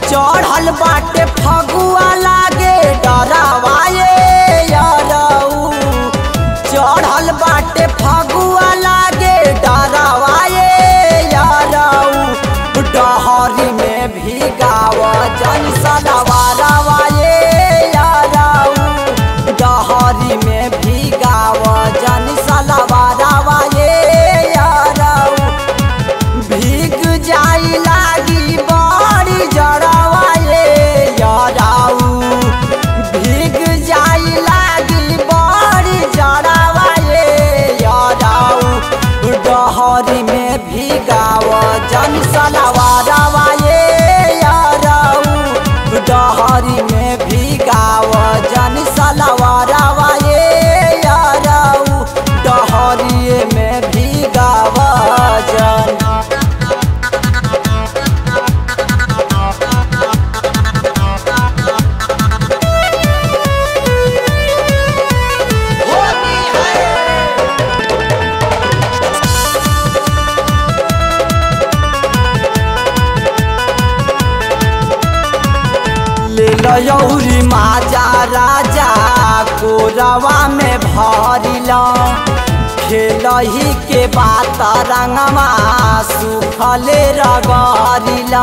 चढ़ल बाटे फगुआ लागे डरावाए यारऊ चढ़ल बाटे फगुआ लागे डरावाए यारऊ डहरी में भी गाव जन सलवारवाए यारऊ डहरी में भी गाव जन सलवारवाए यारऊ भीग जाई लागी बड़ी जड़वाए याराऊ भीग जाई लागी बड़ी जड़वाए याराऊ डहरी में भीगाव जन सलवारवाए याराऊ डहरी में भीगाव जन सलवारवाए याराऊ डहरिए में भीगाव जन ले लयौरी माजा राजा कोरवा में भरिला खेलही के बात रंगमा सुखले रगरिला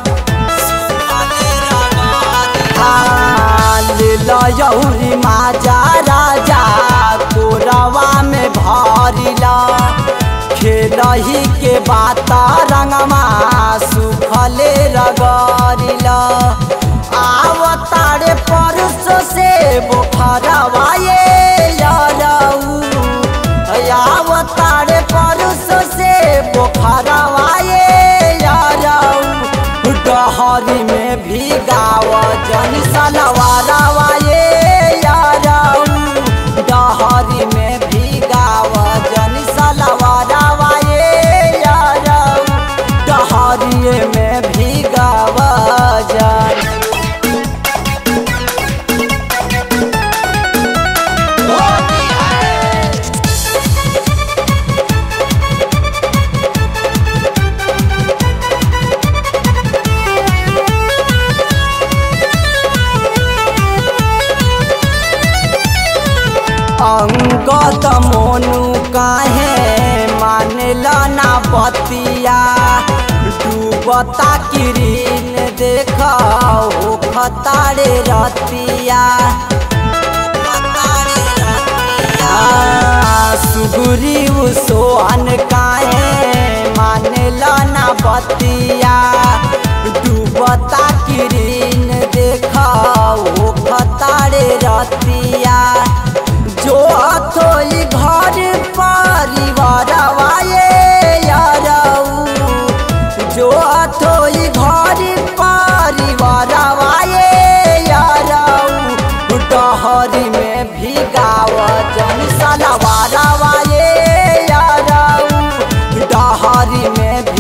हाँ, ले लयौरी माजा राजा कोरवा में भरिला खेलही के बात रंगमा सुखले रगरिला आवतारे परस से बुखरवाए यारऊ आवतारे परस से बुखरवाए यारऊ डहरी में भी गाव जन सलवारवाए यारऊ डहरी में भी गाव जन सलवारवाए यारऊ डहरिए में भी गाव जन अंगत मोनू काहे मानला ना बतिया डूबता किरीन देख हो खतारे रतिया सुगुरी सोहन काहे मानला ना बतिया डूबता किरीन देख हो खतारे रतिया जो अथोई घर परिवार वाये यारऊ जो अथोई घर परिवार वाये यारऊ डहरी में भी गाव जन सलवार वाये यारऊ डहरी में